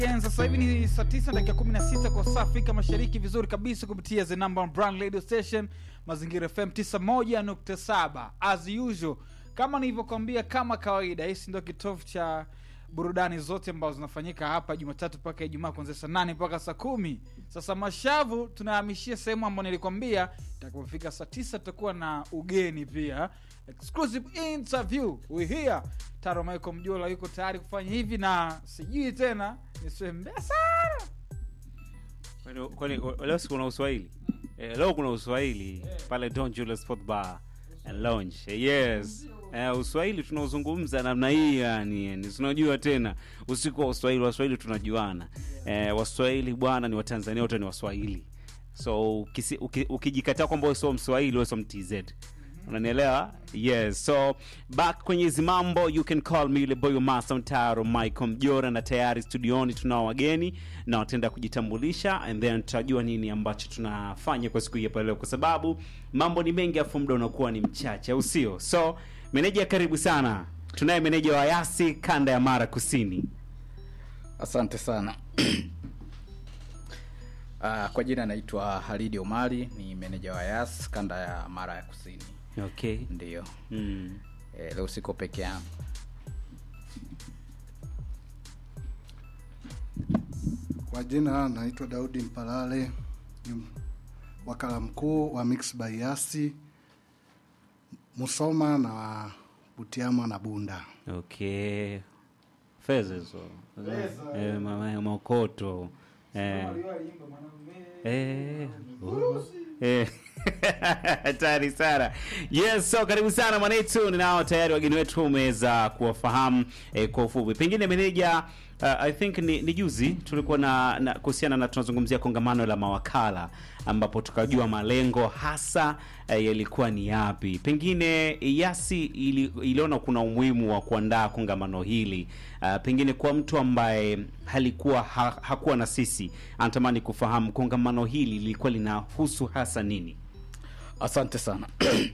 Sasa hivi ni saa 9 dakika 16 kwa saa Afrika Mashariki, vizuri kabisa kupitia the number one brand radio station Mazingira FM 91.7 as usual, kama nilivyokuambia, kama kawaida, hisi ndio kitovu cha burudani zote ambazo zinafanyika hapa Jumatatu mpaka Ijumaa kuanzia saa nane mpaka saa kumi. Sasa mashavu tunahamishia sehemu ambayo nilikwambia itakapofika saa tisa tutakuwa na ugeni pia, exclusive interview we here. Taro Michael Mjola yuko tayari kufanya hivi, na sijui tena nisiwe mbea sana Kwani- kwani leo si kuna uswahili eh, leo kuna uswahili pale Don Julius Sport Bar and Lounge Eh, yes eh, uswahili tunaozungumza namna hii yani, yani tunajua tena usiku wa uswahili waswahili tunajuana eh, waswahili bwana ni watanzania wote ni waswahili so ukisi- uki- ukijikataa kwamba wewe sio mswahili wewe sio mtz unanielewa yes so back kwenye hizi mambo you can call me yule boy masa mtaro michael mjora na tayari studioni tunao wageni na wataenda kujitambulisha and then tutajua nini ambacho tunafanya kwa siku hii hapa leo kwa sababu mambo ni mengi afu muda unakuwa ni mchache au sio so meneja karibu sana tunaye meneja wa yasi kanda ya mara kusini Asante sana. Ah, kwa jina naitwa Halidi Omari, ni meneja wa Yas kanda ya Mara ya Kusini. okay Ndiyo. mm. E, leo siko peke yangu. Kwa jina naitwa Daudi Mpalale, ni wakala mkuu wa Mix by Yasi Musoma na Butiama na Bunda. okay fedha hizo eh, mama- maokoto eh. Eh, oh. Eh. hatari sana yes so karibu sana mwanetu ninao tayari wageni wetu umeweza kuwafahamu eh, kwa ufupi pengine meneja uh, i think ni, ni juzi tulikuwa na, na kuhusiana na tunazungumzia kongamano la mawakala ambapo tukajua malengo hasa eh, yalikuwa ni yapi pengine yasi ili, iliona kuna umuhimu wa kuandaa kongamano hili uh, pengine kwa mtu ambaye halikuwa ha, hakuwa na sisi anatamani kufahamu kongamano hili lilikuwa linahusu hasa nini Asante sana.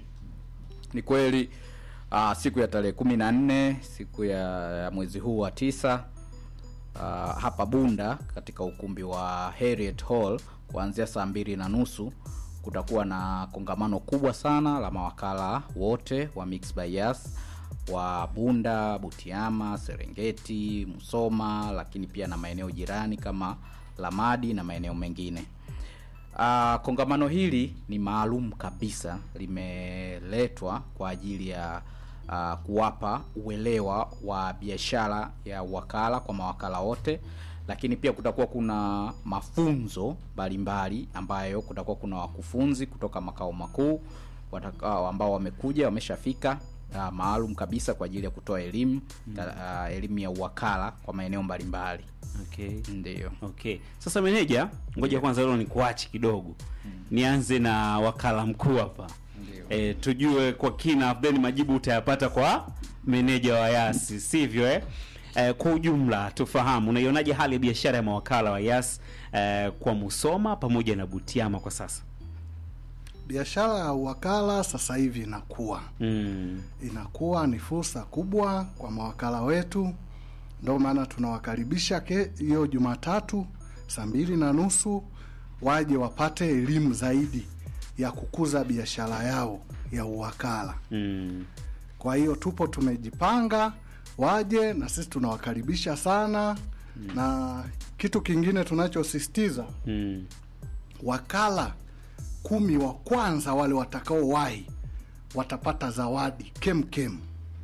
Ni kweli ah, siku ya tarehe kumi na nne siku ya, ya mwezi huu wa tisa ah, hapa Bunda katika ukumbi wa Harriet Hall kuanzia saa mbili na nusu kutakuwa na kongamano kubwa sana la mawakala wote wa Mix by Yas wa Bunda, Butiama, Serengeti, Musoma, lakini pia na maeneo jirani kama Lamadi na maeneo mengine. Uh, kongamano hili ni maalum kabisa, limeletwa kwa ajili ya uh, kuwapa uelewa wa biashara ya wakala kwa mawakala wote, lakini pia kutakuwa kuna mafunzo mbalimbali ambayo kutakuwa kuna wakufunzi kutoka makao makuu watakao ambao wamekuja wameshafika uh, maalum kabisa kwa ajili ya kutoa elimu uh, elimu ya uwakala kwa maeneo mbalimbali. okay. Ndio. okay sasa meneja ngoja kwanza leo nikuachi kidogo nianze na wakala mkuu hapa Ndio. e, tujue kwa kina then majibu utayapata kwa meneja wa yasi sivyo eh? Eh, kwa ujumla tufahamu unaionaje hali ya biashara ya mawakala wa yas eh, kwa musoma pamoja na butiama kwa sasa Biashara ya uwakala sasa hivi inakuwa mm. inakuwa ni fursa kubwa kwa mawakala wetu, ndio maana tunawakaribisha ke- hiyo Jumatatu saa mbili na nusu waje wapate elimu zaidi ya kukuza biashara yao ya uwakala. Mm. Kwa hiyo tupo tumejipanga, waje na sisi tunawakaribisha sana na kitu kingine tunachosisitiza Mm. wakala kumi wa kwanza wale watakaowahi watapata zawadi kem kem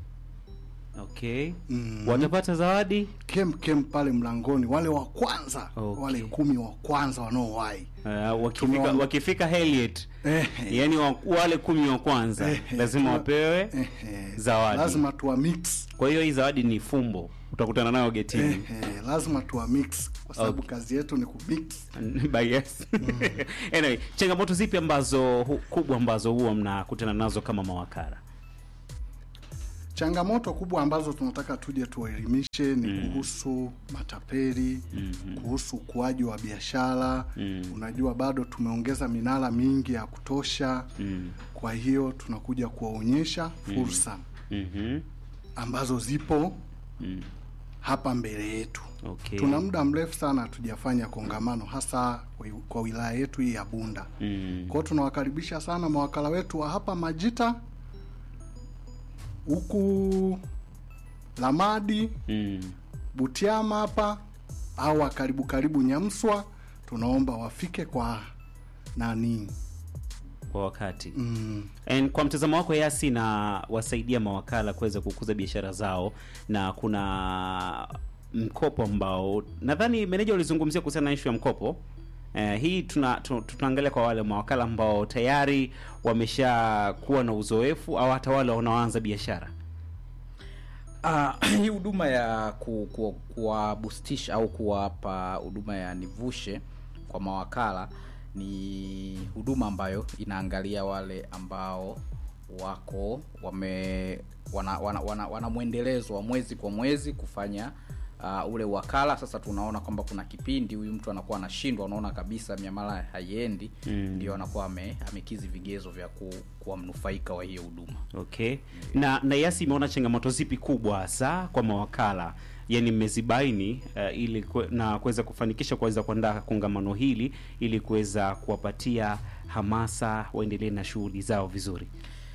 okay Mm. watapata zawadi kem kem pale mlangoni, wale wa kwanza Okay. wale kumi wa kwanza wanaowahi uh, wakifika, Tumeona- wakifika Heliet Eh, yani wa, wale kumi wa kwanza eh, lazima tuna- wapewe eh, eh, zawadi. lazima tuwa mix kwa hiyo hii zawadi ni fumbo utakutana nayo getini eh, eh, lazima tuwa mix kwa sababu Okay. kazi yetu ni kumix. By yes. anyway, changamoto zipi ambazo hu, kubwa ambazo huwa mnakutana nazo kama mawakala Changamoto kubwa ambazo tunataka tuje tuwaelimishe ni kuhusu matapeli, kuhusu ukuaji wa biashara. Unajua bado tumeongeza minara mingi ya kutosha, kwa hiyo tunakuja kuwaonyesha fursa mm-hmm. ambazo zipo hapa mbele yetu. Okay. Tuna muda mrefu sana hatujafanya kongamano hasa kwa- kwa wilaya yetu hii ya Bunda. Mm. Kwa hiyo tunawakaribisha sana mawakala wetu wa hapa Majita, huku Lamadi, Mm. Butiama hapa au wa karibu karibu Nyamswa, tunaomba wafike kwa nani Kwa wakati. mm, And kwa mtazamo wako Yasi na wasaidia mawakala kuweza kukuza biashara zao, na kuna mkopo ambao nadhani meneja ulizungumzia kuhusiana na ishu ya mkopo. Eh, hii tuna, tu- tunaangalia kwa wale mawakala ambao tayari wameshakuwa na uzoefu au hata wale wanaoanza biashara. Ah, hii huduma ya ku, ku, kuwabustisha au kuwapa huduma ya nivushe kwa mawakala ni huduma ambayo inaangalia wale ambao wako wame wana, wana, wana, wana mwendelezo wa mwezi kwa mwezi kufanya uh, ule wakala. Sasa tunaona kwamba kuna kipindi huyu mtu anakuwa anashindwa, unaona kabisa miamala haiendi, Mm. ndio anakuwa ame, amekizi vigezo vya ku, kuwa mnufaika wa hiyo huduma. Okay. Na na Yasi imeona changamoto zipi kubwa hasa kwa mawakala? Yaani mmezibaini uh, ili kwe, na kuweza kufanikisha kuweza kuandaa kongamano hili ili kuweza kuwapatia hamasa waendelee na shughuli zao vizuri.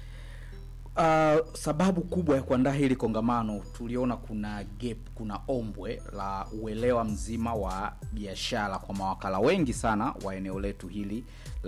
Uh, sababu kubwa ya kuandaa hili kongamano tuliona kuna gap, kuna ombwe la uelewa mzima wa biashara kwa mawakala wengi sana wa eneo letu hili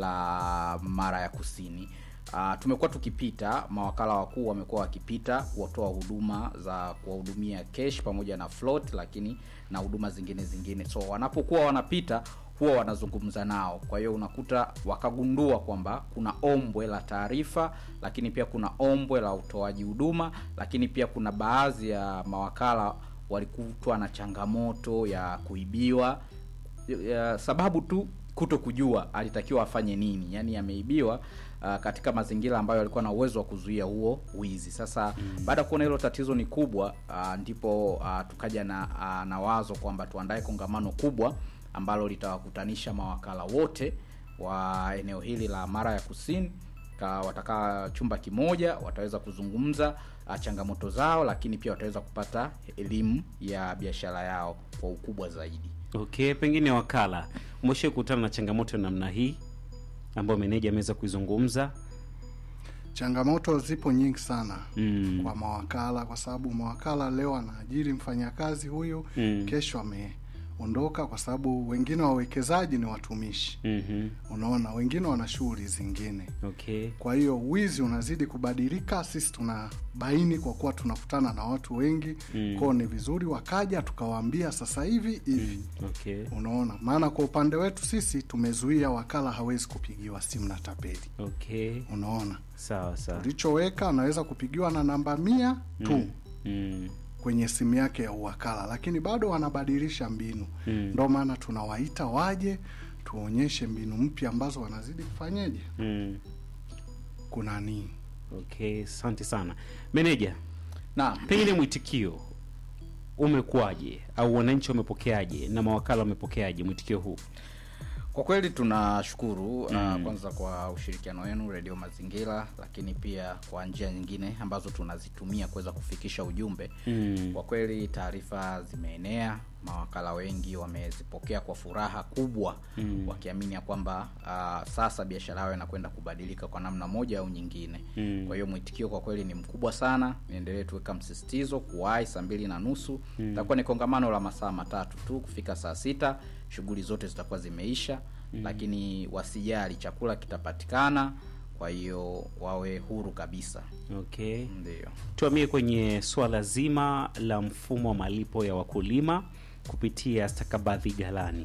la Mara ya Kusini. Uh, tumekuwa tukipita, mawakala wakuu wamekuwa wakipita kuwatoa huduma za kuwahudumia cash pamoja na float, lakini na huduma zingine zingine, so wanapokuwa wanapita huwa wanazungumza nao. Kwa hiyo unakuta wakagundua kwamba kuna ombwe la taarifa, lakini pia kuna ombwe la utoaji huduma, lakini pia kuna baadhi ya mawakala walikutwa na changamoto ya kuibiwa ya, sababu tu kuto kujua alitakiwa afanye nini, yaani ameibiwa uh, katika mazingira ambayo alikuwa na uwezo wa kuzuia huo wizi. Sasa mm. baada ya kuona hilo tatizo ni kubwa uh, ndipo uh, tukaja na, uh, na wazo kwamba tuandae kongamano kubwa ambalo litawakutanisha mawakala wote wa eneo hili la Mara ya Kusini ka watakaa chumba kimoja, wataweza kuzungumza uh, changamoto zao, lakini pia wataweza kupata elimu ya biashara yao kwa ukubwa zaidi. Okay, pengine wakala, umeshawahi kukutana na changamoto ya namna hii ambayo meneja ameweza kuizungumza? changamoto zipo nyingi sana Mm. kwa mawakala, kwa sababu mawakala leo anaajiri mfanyakazi huyu Mm. kesho ameondoka, kwa sababu wengine wawekezaji ni watumishi, Mhm. unaona, wengine wana shughuli zingine. Okay. Kwa hiyo wizi unazidi kubadilika. Sisi tunabaini kwa kuwa tunakutana na watu wengi Mm. kwao, ni vizuri wakaja tukawaambia sasa hivi hivi Okay. Unaona, maana kwa upande wetu sisi tumezuia wakala hawezi kupigiwa simu na tapeli. Okay. Unaona, Sawa sawa. tulichoweka anaweza kupigiwa na namba mia tu Mm. Mm. kwenye simu yake ya uwakala, lakini bado wanabadilisha mbinu. Mm. Ndo maana tunawaita waje tuonyeshe mbinu mpya ambazo wanazidi kufanyeje Mm. kuna nini. Okay, asante sana meneja. Naam. Pengine mwitikio umekuwaje au wananchi wamepokeaje na mawakala wamepokeaje mwitikio huu? Kwa kweli tunashukuru Mm. uh, kwanza kwa ushirikiano wenu Radio Mazingira, lakini pia kwa njia nyingine ambazo tunazitumia kuweza kufikisha ujumbe. Mm. Kwa kweli taarifa zimeenea, mawakala wengi wamezipokea kwa furaha kubwa Mm. wakiamini ya kwamba uh, sasa biashara yao inakwenda kubadilika kwa namna moja au nyingine. Mm. Kwa hiyo mwitikio kwa kweli ni mkubwa sana. Niendelee tuweka msisitizo kuwahi saa mbili na nusu itakuwa ni kongamano la masaa matatu tu, kufika saa sita shughuli zote zitakuwa zimeisha, lakini wasijali, chakula kitapatikana. Kwa hiyo wawe huru kabisa, Okay. ndio. Tuamie kwenye swala zima la mfumo wa malipo ya wakulima kupitia stakabadhi ghalani.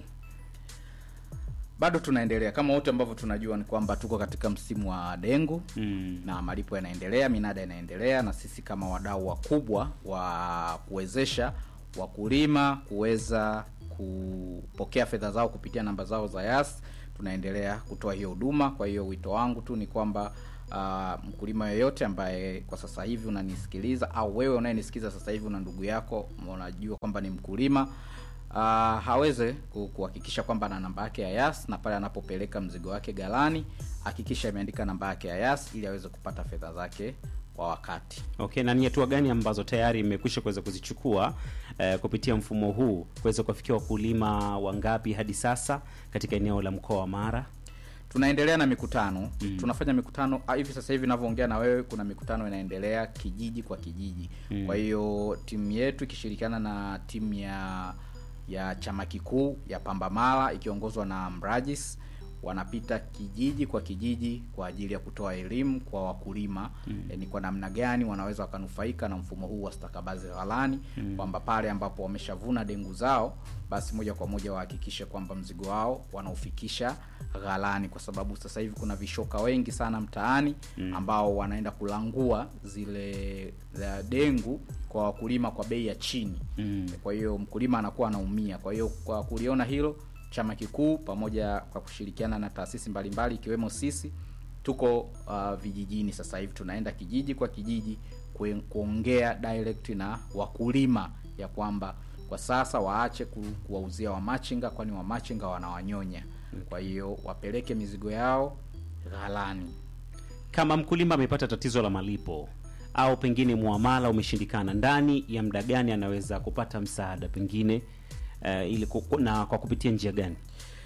Bado tunaendelea kama wote ambavyo tunajua ni kwamba tuko katika msimu wa dengu Mm. na malipo yanaendelea, minada inaendelea, na sisi kama wadau wakubwa wa kuwezesha wakulima kuweza kupokea fedha zao kupitia namba zao za Yas tunaendelea kutoa hiyo huduma. Kwa hiyo wito wangu tu ni kwamba uh, mkulima yoyote ambaye kwa sasa hivi unanisikiliza au wewe unayenisikiliza sasa hivi una ndugu yako unajua kwamba ni mkulima uh, haweze ku- kuhakikisha kwamba ana namba yake ya Yas na pale anapopeleka mzigo wake galani hakikisha imeandika namba yake ya Yas ili aweze kupata fedha zake kwa wakati. Okay, na ni hatua gani ambazo tayari imekwisha kuweza kuzichukua eh, kupitia mfumo huu kuweza kuwafikia wakulima wangapi hadi sasa katika eneo la mkoa wa Mara? tunaendelea na mikutano mm. tunafanya mikutano ah, hivi sasa hivi navyoongea na wewe kuna mikutano inaendelea kijiji kwa kijiji mm. kwa hiyo timu yetu ikishirikiana na timu ya ya chama kikuu ya pambamala ikiongozwa na mrajis wanapita kijiji kwa kijiji kwa ajili ya kutoa elimu kwa wakulima mm. e, ni kwa namna gani wanaweza wakanufaika na mfumo huu wa stakabadhi ghalani mm. kwamba pale ambapo wameshavuna dengu zao basi moja kwa moja wahakikishe kwamba mzigo wao wanaufikisha ghalani kwa sababu sasa hivi kuna vishoka wengi sana mtaani mm. ambao wanaenda kulangua zile za dengu kwa wakulima kwa bei ya chini Mm. kwa hiyo mkulima anakuwa anaumia kwa hiyo kwa kuliona hilo chama kikuu pamoja kwa kushirikiana na taasisi mbalimbali ikiwemo sisi tuko uh, vijijini sasa hivi tunaenda kijiji kwa kijiji kue- kuongea direct na wakulima ya kwamba kwa sasa waache ku, kuwauzia wamachinga kwani wamachinga wanawanyonya kwa hiyo wapeleke mizigo yao ghalani Kama mkulima amepata tatizo la malipo au pengine muamala umeshindikana, ndani ya muda gani anaweza kupata msaada pengine uh, ili ku- na kwa kupitia njia gani?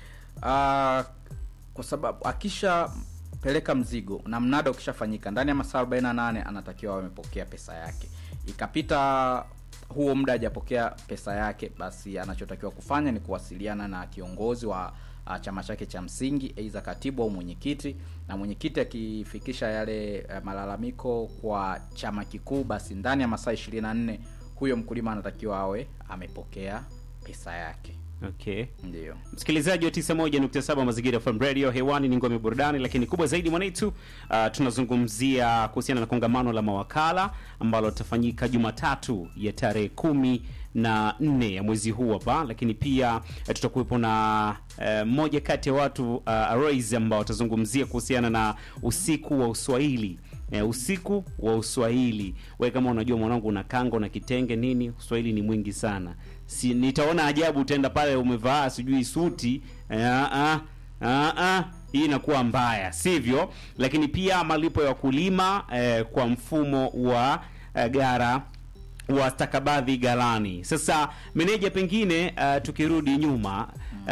Ah, kwa sababu akisha peleka mzigo na mnada ukishafanyika ndani ya masaa 48 anatakiwa awe amepokea pesa yake ikapita huo muda hajapokea pesa yake basi anachotakiwa kufanya ni kuwasiliana na kiongozi wa uh, chama chake cha msingi aidha katibu au mwenyekiti na mwenyekiti akifikisha yale uh, malalamiko kwa chama kikuu basi ndani ya masaa 24 huyo mkulima anatakiwa awe amepokea pesa yake Okay. ndio msikilizaji wa 91.7 mazingira FM radio hewani ni ngome burudani lakini kubwa zaidi mwanaitu uh, tunazungumzia kuhusiana na kongamano la mawakala ambalo litafanyika jumatatu ya tarehe kumi na nne ya mwezi huu hapa lakini pia eh, tutakuwepo na eh, mmoja kati ya watu uh, Aroiz ambao watazungumzia kuhusiana na usiku wa uswahili eh, usiku wa uswahili we kama unajua mwanangu una kango na kitenge nini uswahili ni mwingi sana si nitaona ajabu utaenda pale umevaa sijui suti eh, ah, ah, ah, ah, hii inakuwa mbaya sivyo lakini pia malipo ya wakulima eh, kwa mfumo wa eh, gara wa stakabadhi galani sasa meneja pengine uh, tukirudi nyuma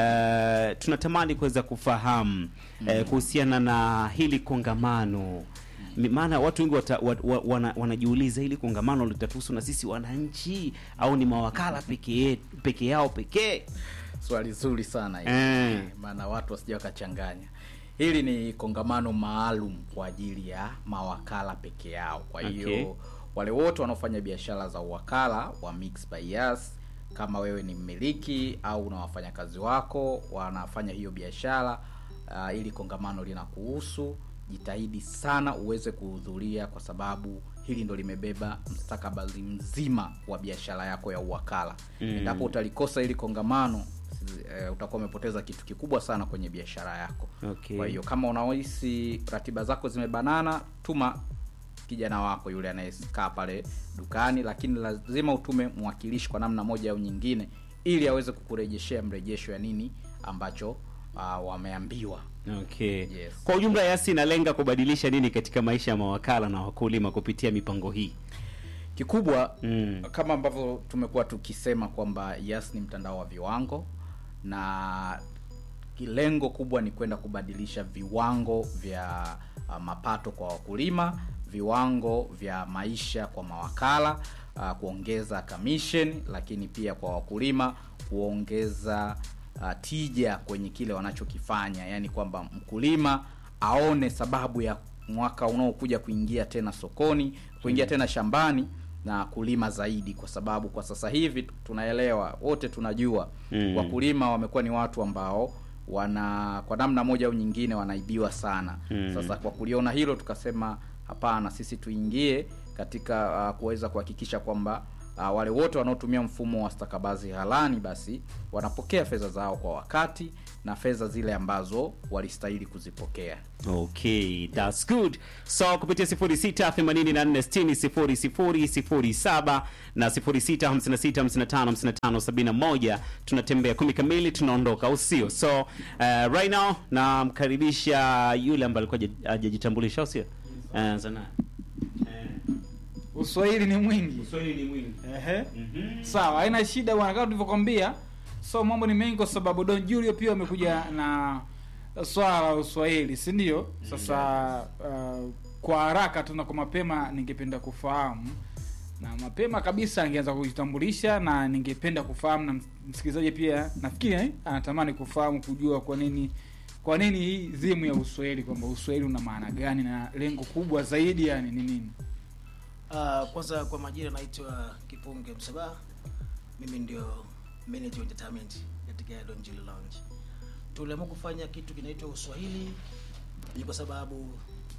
uh, tunatamani kuweza kufahamu uh, kuhusiana na hili kongamano Mi- maana watu wengi wata, wa, wa, wana, wanajiuliza hili kongamano litatuhusu na sisi wananchi au ni mawakala peke peke yao pekee swali zuri sana hili Eh. maana watu wasija wakachanganya hili ni kongamano maalum kwa ajili ya mawakala peke yao kwa hiyo Okay. wale wote wanaofanya biashara za uwakala wa Mix by Yas kama wewe ni mmiliki au una wafanyakazi wako wanafanya hiyo biashara uh, ili kongamano linakuhusu jitahidi sana uweze kuhudhuria kwa sababu hili ndo limebeba mstakabali mzima wa biashara yako ya uwakala Mm. endapo utalikosa hili kongamano eh, utakuwa umepoteza kitu kikubwa sana kwenye biashara yako Okay. kwa hiyo kama unahisi ratiba zako zimebanana tuma kijana wako yule anayekaa pale dukani lakini lazima utume mwakilishi kwa namna moja au nyingine ili aweze kukurejeshea mrejesho ya nini ambacho uh, wameambiwa okay Yes. kwa ujumla yasi inalenga kubadilisha nini katika maisha ya mawakala na wakulima kupitia mipango hii kikubwa Mm. kama ambavyo tumekuwa tukisema kwamba yes ni mtandao wa viwango na lengo kubwa ni kwenda kubadilisha viwango vya uh, mapato kwa wakulima viwango vya maisha kwa mawakala uh, kuongeza commission lakini pia kwa wakulima kuongeza uh, tija kwenye kile wanachokifanya yaani kwamba mkulima aone sababu ya mwaka unaokuja kuingia tena sokoni kuingia tena shambani na kulima zaidi kwa sababu kwa sasa hivi tunaelewa wote tunajua Mm. wakulima wamekuwa ni watu ambao wana kwa namna moja au nyingine wanaibiwa sana Mm. sasa kwa kuliona hilo tukasema hapana sisi tuingie katika uh, kuweza kuhakikisha kwamba uh, wale wote wanaotumia mfumo wa stakabadhi halani basi wanapokea fedha zao kwa wakati na fedha zile ambazo walistahili kuzipokea okay that's good so kupitia 0684600007 na 0656555571 tunatembea kumi kamili tunaondoka au sio so uh, right now namkaribisha yule ambaye alikuwa haja- hajajitambulisha au sio uh, zana uh, uswahili ni mwingi Uswahili ni mwingi. Ehe. Mhm. sawa haina shida bwana kama tulivyokwambia so mambo ni mengi kwa sababu don julio pia amekuja na swala la uswahili si ndio sasa uh, kwa haraka tu na kwa mapema ningependa kufahamu na mapema kabisa angeanza kujitambulisha na ningependa kufahamu na msikilizaji pia nafikiri eh, anatamani kufahamu kujua kwa nini kwa nini hii dhimu ya uswahili kwamba uswahili una maana gani na lengo kubwa zaidi yani ni nini Uh, kwanza kwa majina naitwa Kipunge Msabaha. Mimi ndio manager wa entertainment katika Don Julio Lounge. Tuliamua kufanya kitu kinaitwa Uswahili ni kwa sababu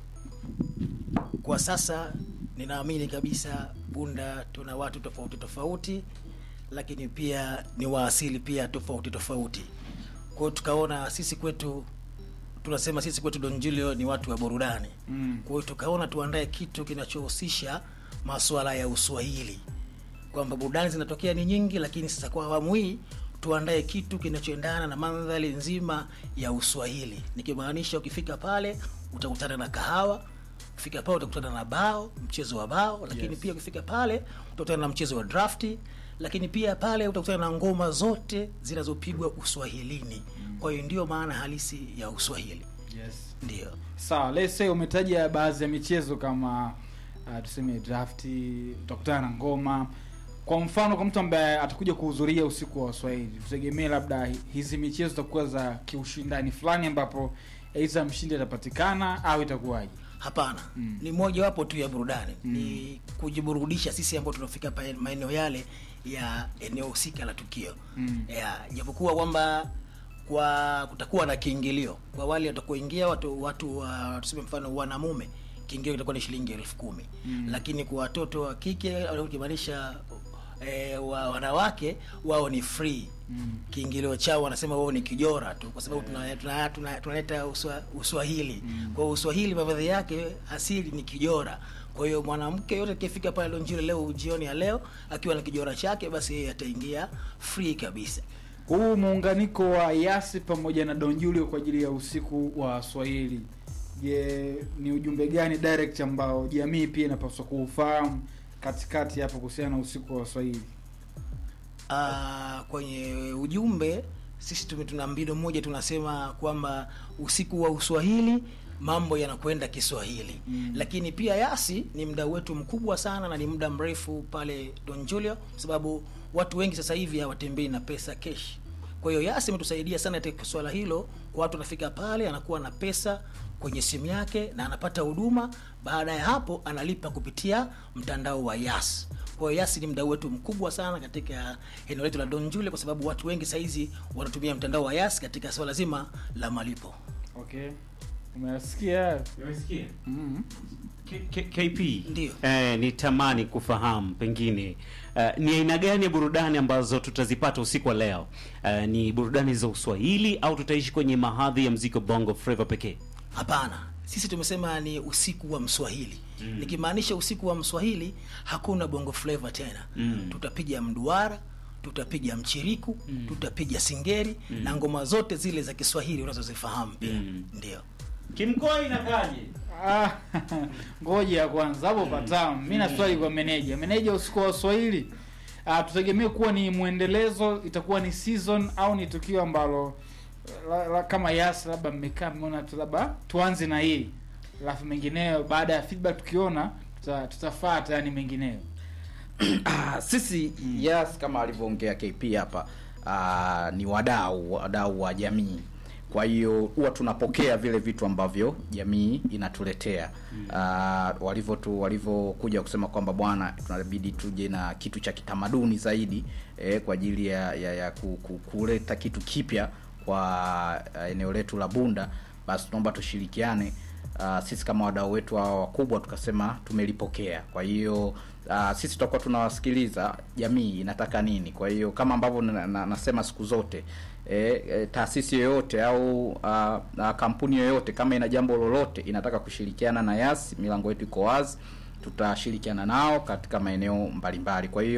kwa sasa ninaamini kabisa Bunda tuna watu tofauti tofauti, lakini pia ni waasili pia tofauti tofauti. Kwa hiyo tukaona sisi kwetu tunasema sisi kwetu Don Julio ni watu wa burudani. mm. Kwa hiyo tukaona tuandae kitu kinachohusisha masuala ya Uswahili, kwamba burudani zinatokea ni nyingi, lakini sasa kwa awamu hii tuandae kitu kinachoendana na mandhari nzima ya Uswahili, nikimaanisha ukifika pale utakutana na kahawa, ukifika pale utakutana na bao, mchezo wa bao, lakini Yes. pia ukifika pale utakutana na mchezo wa drafti, lakini pia pale utakutana na ngoma zote zinazopigwa Uswahilini. Kwa hiyo ndio maana halisi ya Uswahili, yes. ndio. sawa let's say umetaja baadhi ya michezo kama uh, tuseme drafti utakutana na ngoma kwa mfano kwa mtu ambaye atakuja kuhudhuria usiku wa waswahili tutegemee labda hi- hizi michezo zitakuwa za kiushindani fulani ambapo aidha mshindi atapatikana au itakuwaje Hapana, Mm. ni mojawapo tu ya burudani ni kujiburudisha sisi ambao tunafika pa- maeneo yale ya eneo husika la tukio Mm. ya japokuwa kwamba kwa kutakuwa na kiingilio kwa wale watakuingia watu watu wa tuseme mfano wanamume kiingilio kitakuwa ni shilingi elfu kumi Mm. lakini kwa watoto wa kike au ukimaanisha e, wa wanawake wao ni free Mm. kiingilio chao wanasema wao ni kijora tu kwa sababu tunaleta tuna, tuna, tunaleta uswa, uswahili Mm. kwa hiyo uswahili mavazi yake asili ni kijora kwa hiyo mwanamke yote akifika pale Lonjiro leo jioni ya leo akiwa na kijora chake basi yeye ataingia free kabisa huu muunganiko wa yasi pamoja na don julio kwa ajili ya usiku wa swahili je ni ujumbe gani direct ambao jamii pia inapaswa kuufahamu katikati hapo kuhusiana na usiku wa swahili Ah, kwenye ujumbe sisi tume tuna mbino moja tunasema kwamba usiku wa uswahili mambo yanakwenda kiswahili Mm. lakini pia yasi ni mdau wetu mkubwa sana na ni muda mrefu pale don julio kwa sababu watu wengi sasa hivi hawatembei na pesa kesh kwa hiyo yasi imetusaidia sana katika swala hilo kwa watu anafika pale anakuwa na pesa kwenye simu yake na anapata huduma baada ya hapo analipa kupitia mtandao wa yas kwa hiyo yasi ni mdau wetu mkubwa sana katika eneo letu la don julio kwa sababu watu wengi sahizi wanatumia mtandao wa yas katika swala zima la malipo okay umesikia Umesikia? mm. K- K- KP Ndiyo. eh, nitamani kufahamu pengine eh, ni aina gani ya burudani ambazo tutazipata usiku wa leo eh, ni burudani za uswahili au tutaishi kwenye mahadhi ya mziki wa bongo flava pekee hapana sisi tumesema ni usiku wa mswahili mm. nikimaanisha usiku wa mswahili hakuna bongo flava tena Mm. tutapiga mduara tutapiga mchiriku mm. tutapiga singeri mm. na ngoma zote zile za kiswahili unazozifahamu pia Mm. ndio kimkoi inakaje Ah, ngoja ya kwanza hapo patamu mi na swali kwa meneja meneja usiku wa swahili ah, tutegemee kuwa ni mwendelezo itakuwa ni season au ni tukio ambalo la, la, kama yas labda mmekaa mmeona tu labda tuanze na hii alafu mengineyo baada ya feedback tukiona tuta, tutafata yani mengineyo Ah, sisi yes kama alivyoongea KP hapa ah, ni wadau wadau wa jamii kwa hiyo huwa tunapokea vile vitu ambavyo jamii inatuletea Ah, walivyo tu walivyokuja kusema kwamba bwana tunabidi tuje na kitu cha kitamaduni zaidi eh, kwa ajili ya, ya, ya ku, ku, kuleta kitu kipya kwa ah, eneo letu la Bunda basi tunaomba tushirikiane uh, sisi kama wadau wetu hawa wakubwa tukasema tumelipokea kwa hiyo uh, sisi tutakuwa tunawasikiliza jamii inataka nini kwa hiyo kama ambavyo na, na, nasema siku zote e, e, taasisi yoyote au uh, uh, kampuni yoyote kama ina jambo lolote inataka kushirikiana na yas milango yetu iko wazi tutashirikiana nao katika maeneo mbalimbali kwa hiyo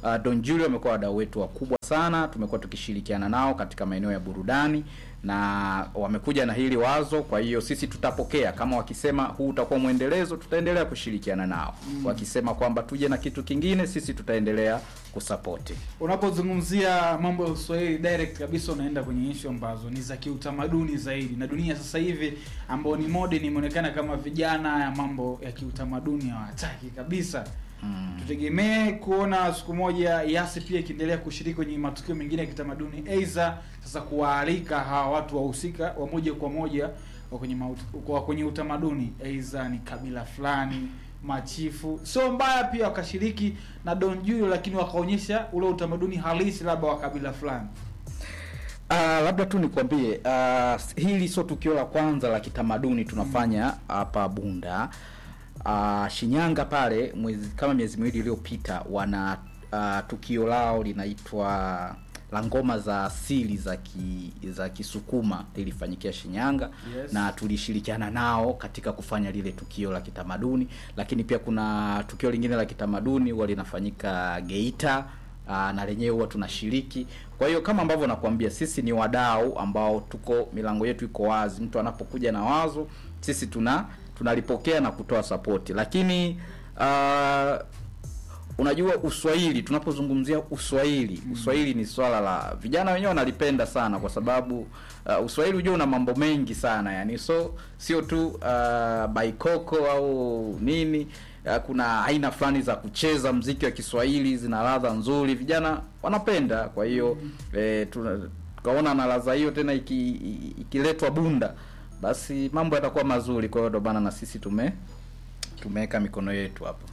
uh, Don Julio wamekuwa wadau wetu wakubwa sana, tumekuwa tukishirikiana nao katika maeneo ya burudani na wamekuja na hili wazo. Kwa hiyo sisi tutapokea, kama wakisema huu utakuwa mwendelezo, tutaendelea kushirikiana nao. Wakisema kwamba tuje na kitu kingine, sisi tutaendelea kusapoti. unapozungumzia mambo ya uswahili direct kabisa unaenda kwenye ishu ambazo ni za kiutamaduni zaidi na dunia sasa hivi ambao ni modern imeonekana kama vijana ya mambo ya kiutamaduni hawataki kabisa Mm. tutegemee kuona siku moja yasi pia ikiendelea kushiriki kwenye matukio mengine ya kitamaduni aidha sasa kuwaalika hawa watu wahusika wa moja kwa moja wa kwenye, maut- wa kwenye utamaduni aidha ni kabila fulani machifu sio mbaya pia wakashiriki na don julio lakini wakaonyesha ule utamaduni halisi labda wa kabila fulani Uh, labda tu nikwambie uh, hili sio tukio la kwanza la kitamaduni tunafanya hapa Bunda. Uh, Shinyanga pale mwezi kama miezi miwili iliyopita wana uh, tukio lao linaitwa la ngoma za asili za ki, za Kisukuma lilifanyikia Shinyanga Yes. na tulishirikiana nao katika kufanya lile tukio la kitamaduni, lakini pia kuna tukio lingine la kitamaduni huwa linafanyika Geita aa, na lenyewe huwa tunashiriki. Kwa hiyo kama ambavyo nakwambia, sisi ni wadau ambao tuko, milango yetu iko wazi. Mtu anapokuja na wazo, sisi tuna tunalipokea na kutoa sapoti, lakini aa, unajua Uswahili, tunapozungumzia Uswahili, Uswahili ni swala la vijana wenyewe wanalipenda sana, kwa sababu uh, Uswahili unajua una mambo mengi sana yani, so sio tu uh, baikoko au nini uh, kuna aina fulani za kucheza mziki wa Kiswahili zina ladha nzuri, vijana wanapenda. Kwa hiyo eh, tuna- tukaona na ladha hiyo tena iki- i- ikiletwa Bunda, basi mambo yatakuwa mazuri. Kwa hiyo ndo bana na sisi tume tumeweka mikono yetu hapo.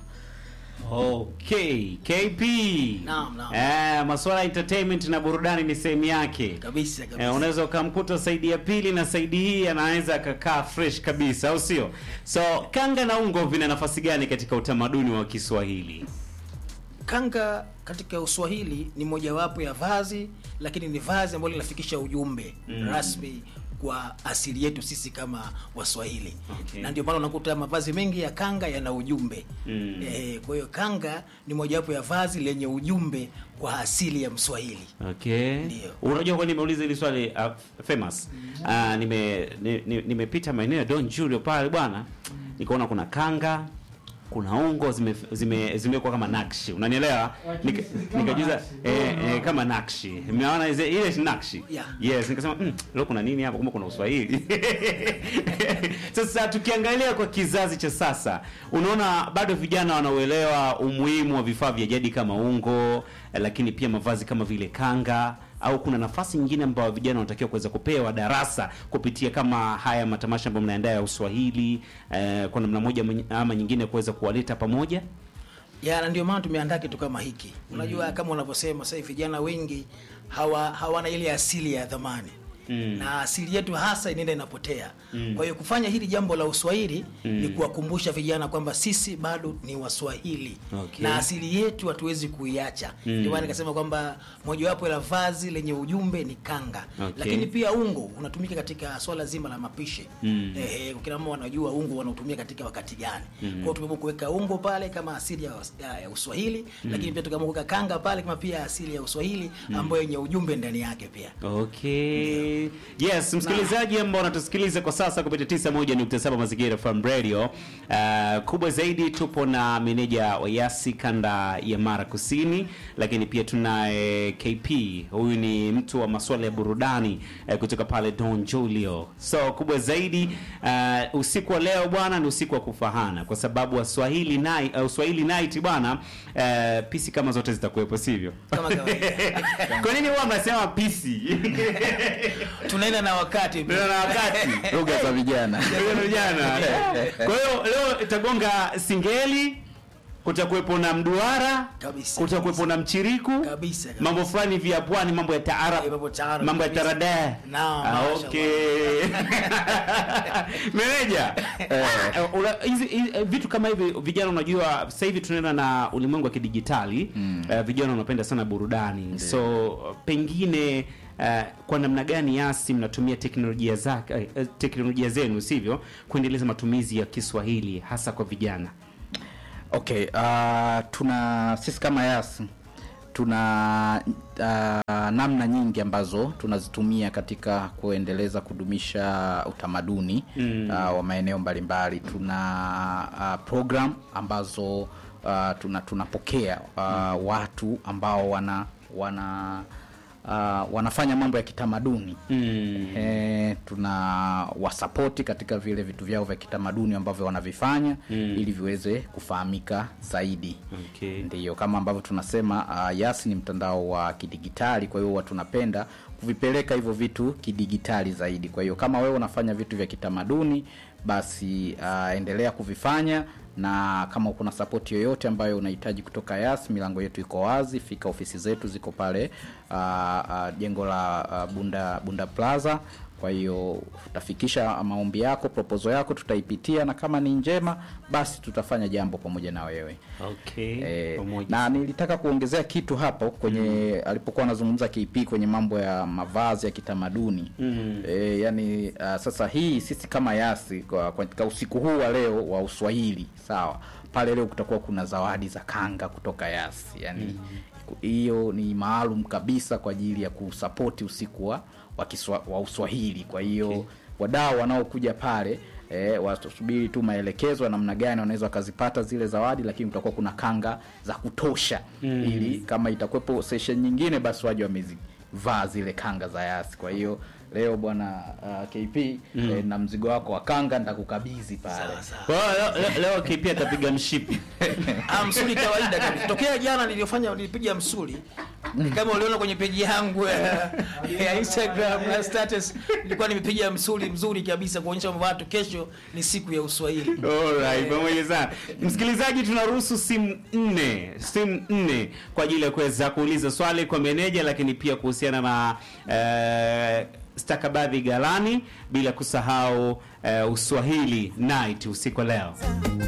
Okay, KP. Naam, naam. Eh, masuala ya entertainment na burudani ni sehemu yake. kabisa kabisa Eh, unaweza ukamkuta saidi ya pili na saidi hii anaweza akakaa fresh kabisa, au sio? So kanga na ungo vina nafasi gani katika utamaduni wa Kiswahili? kanga katika uswahili ni mojawapo ya vazi lakini ni vazi ambalo linafikisha ujumbe Mm. rasmi kwa asili yetu sisi kama waswahili Okay. na ndio maana unakuta mavazi mengi ya kanga yana ujumbe Mm. eh, kwa hiyo kanga ni mojawapo ya vazi lenye ujumbe kwa asili ya mswahili Okay. Ndio. Unajua kwa nini nimeuliza hili swali uh, famous? Uh, nime ni- ni- nimepita maeneo ya Don Julio pale bwana. Nikaona kuna kanga, kuna ungo zime zime zimekuwa kama nakshi. Unanielewa? Nika- Kama Nikajuza nakshi. eh, eh, kama nakshi. Umeona ile ile ni nakshi. Yeah. Yes, nikasema mm, leo kuna nini hapa? Kumbe kuna Uswahili. Sasa tukiangalia kwa kizazi cha sasa, unaona bado vijana wanauelewa umuhimu wa vifaa vya jadi kama ungo, eh, lakini pia mavazi kama vile kanga au kuna nafasi nyingine ambayo vijana wanatakiwa kuweza kupewa darasa kupitia kama haya matamasha ambayo mnaandaa ya Uswahili eh, kwa namna moja mwenye- ama nyingine kuweza kuwaleta pamoja? ya na ndio maana tumeandaa kitu kama hiki unajua kama unavyosema sasa hivi vijana wengi hawa hawana ile asili ya dhamani Mm. na asili yetu hasa inaenda inapotea Mm. kwa hiyo kufanya hili jambo la uswahili Mm. ni kuwakumbusha vijana kwamba sisi bado ni waswahili Okay. na asili yetu hatuwezi kuiacha Mm. ndio maana nikasema kwamba mojawapo la vazi lenye ujumbe ni kanga Okay. lakini pia ungo unatumika katika swala zima la mapishi Mm. eh, kila mama wanajua ungo wanautumia katika wakati gani Mm. kwa hiyo tumeamua kuweka ungo pale kama asili ya, ya, ya uswahili lakini pia tukaamua kuweka kanga pale kama pia asili ya uswahili ambayo yenye ujumbe ndani yake pia Okay. Yes, msikilizaji ambao unatusikiliza kwa sasa kupitia 91.7 Mazingira FM Radio. Uh, kubwa zaidi tupo na meneja wa Yasi kanda ya Mara Kusini, lakini pia tunaye KP. Huyu ni mtu wa masuala ya burudani uh, kutoka pale Don Julio. So kubwa zaidi uh, usiku wa leo bwana ni usiku wa kufahana kwa sababu Waswahili night, uh, Swahili night bwana uh, pisi kama zote zitakuwepo sivyo? kama kawaida Kwa nini huwa mnasema pisi? tunaenda na wakati Ndio na wakati. Lugha za vijana. Ndio vijana. Kwa hiyo leo itagonga singeli, kutakuwepo na mduara, Kabisa, kutakuwepo na mchiriku, Kabisa, kabisa. mambo fulani vya pwani, mambo ya Eh, taarab, mambo taarab, mambo ya kabisa. tarada. Naam, Ah, mashallah. okay. Meneja, eh, una- hizi hizi- eh, vitu kama hivi vijana, unajua sasa hivi tunaenda na ulimwengu wa kidijitali eh, vijana wanapenda sana burudani, so pengine eh, kwa namna gani Yasi mnatumia teknolojia zake eh, eh, teknolojia zenu sivyo, kuendeleza matumizi ya Kiswahili hasa kwa vijana? Okay, uh, tuna sisi kama Yas tuna uh, namna nyingi ambazo tunazitumia katika kuendeleza kudumisha utamaduni mm. uh, wa maeneo mbalimbali tuna uh, program ambazo uh, tuna tunapokea uh, watu ambao wana wana uh, wanafanya mambo ya kitamaduni Mm. Eh, tuna wasapoti katika vile vitu vyao vya kitamaduni ambavyo wanavifanya mm. ili viweze kufahamika zaidi Okay. ndiyo kama ambavyo tunasema uh, yas ni mtandao wa kidigitali kwa hiyo huwa tunapenda kuvipeleka hivyo vitu kidigitali zaidi kwa hiyo kama wewe unafanya vitu vya kitamaduni basi uh, endelea kuvifanya na kama kuna sapoti yoyote ambayo unahitaji kutoka yas milango yetu iko wazi fika ofisi zetu ziko pale uh, uh, jengo la uh, bunda bunda plaza kwa hiyo utafikisha maombi yako proposal yako tutaipitia na kama ni njema basi tutafanya jambo pamoja na wewe Okay. Eh, Pamoja. na nilitaka kuongezea kitu hapo kwenye alipokuwa anazungumza KP kwenye mambo ya mavazi ya kitamaduni mm. e, yani uh, sasa hii sisi kama yasi kwa, kwa katika usiku huu wa leo wa uswahili sawa pale leo kutakuwa kuna zawadi za kanga kutoka yasi yani hiyo ni maalum kabisa kwa ajili ya kusapoti usiku wa, wa, kiswa, wa uswahili kwa hiyo okay. wadau wanaokuja pale eh, wasubiri tu maelekezo ya namna gani wanaweza wakazipata zile zawadi lakini kutakuwa kuna kanga za kutosha mm. ili kama itakuwepo session nyingine basi waje wamezivaa zile kanga za yasi kwa hiyo leo bwana uh, kp mm. eh, na mzigo wako wa kanga nitakukabidhi pale Kwa hiyo leo, leo, leo KP atapiga mshipi. Ah, msuli kawaida kabisa. Tokea jana niliyofanya nilipiga msuli kama uliona kwenye peji yangu ya, ya Instagram na status, nilikuwa nimepiga msuli mzuri kabisa kuonyesha kwamba watu kesho ni siku ya Uswahili. Alright, pamoja sana. Msikilizaji, tunaruhusu simu nne, simu nne kwa ajili ya kuweza kuuliza swali kwa meneja, lakini pia kuhusiana na eh, stakabadhi ghalani, bila kusahau eh, Uswahili night usiku wa leo.